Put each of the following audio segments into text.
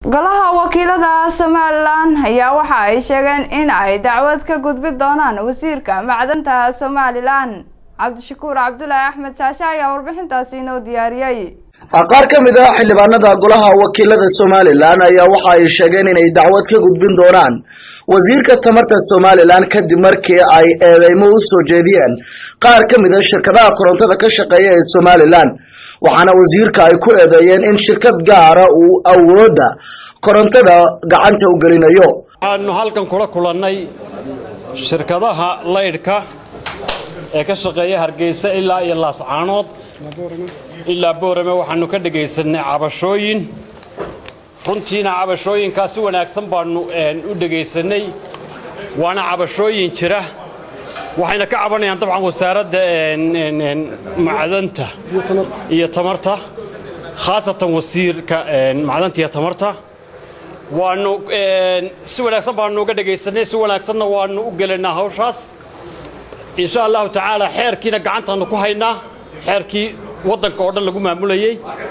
golaha wakiilada somalilan ayaa waxa ay sheegeen in ay dacwad ka gudbi doonaan wasiirka macdanta somalilan cabdishakuur cabdulaahi axmed shaashe ayaa warbixintaasi inoo diyaariyey qaar ka mid ah xildhibaanada golaha wakiilada somalilan ayaa waxa ay sheegeen inay dacwad ka gudbin doonaan wasiirka tamarta somalilan kadib markii ay eedeymo u soo jeediyeen qaar ka mid a shirkadaha korontada ka shaqeeya ee somalilan waxaana wasiirka ay ku eedeeyeen in shirkad gaara uu awoodda korontada gacanta u gelinayo waxaanu halkan kula kulannay shirkadaha laydhka ee ka shaqeeya hargeysa ilaa iyo laascaanood ilaa boorame waxaanu ka dhegaysanay cabashooyin runtiina cabashooyinkaa si wanaagsan baanu u dhegaysanay waana cabashooyin jira waxayna ka cabanayaan dabcan wasaaradda macdanta iyo tamarta khaasatan wasiirka macdanta iyo tamarta waanu si wanaagsan baanu uga dhegaysanay si wanaagsanna waanu u gelaynaa hawshaas insha allahu tacaala xeerkiina gacantaanu ku haynaa xeerkii waddanka oo dhan lagu maamulayey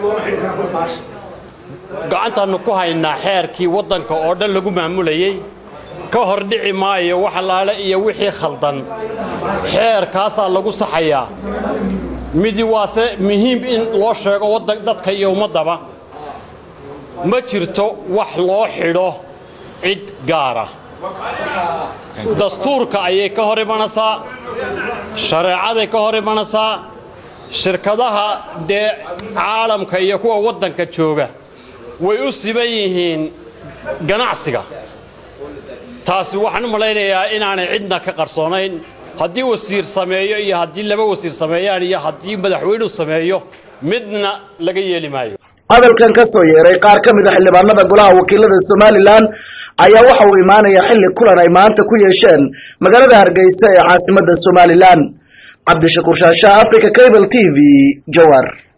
gacantaanu ku haynaa xeerkii waddanka oo dhan lagu maamulayey ka hor dhici maayo wax allaale iyo wixii khaldan xeerkaasaa lagu saxayaa midi waase muhiim in loo sheego dadka iyo ummaddaba ma jirto wax loo xidho cid gaara dastuurka ayay ka hor imanaysaa shareecaday ka hor imanaysaa shirkadaha dee caalamka iyo kuwa waddanka jooga way u siban yihiin ganacsiga taasi waxaan u malaynayaa inaanay cidna ka qarsoonayn haddii wasiir sameeyo iyo haddii laba wasiir sameeyaan iyo haddii madaxweynuhu sameeyo midna laga yeeli maayo hadalkan ka soo yeeray qaar ka mid a xildhibaanada golaha wakiilada somalilan ayaa waxa uu imaanaya xilli kulan ay maanta ku yeesheen magaalada hargeysa ee caasimadda somalilan cabdishakuur shaasha africa cable t v jawar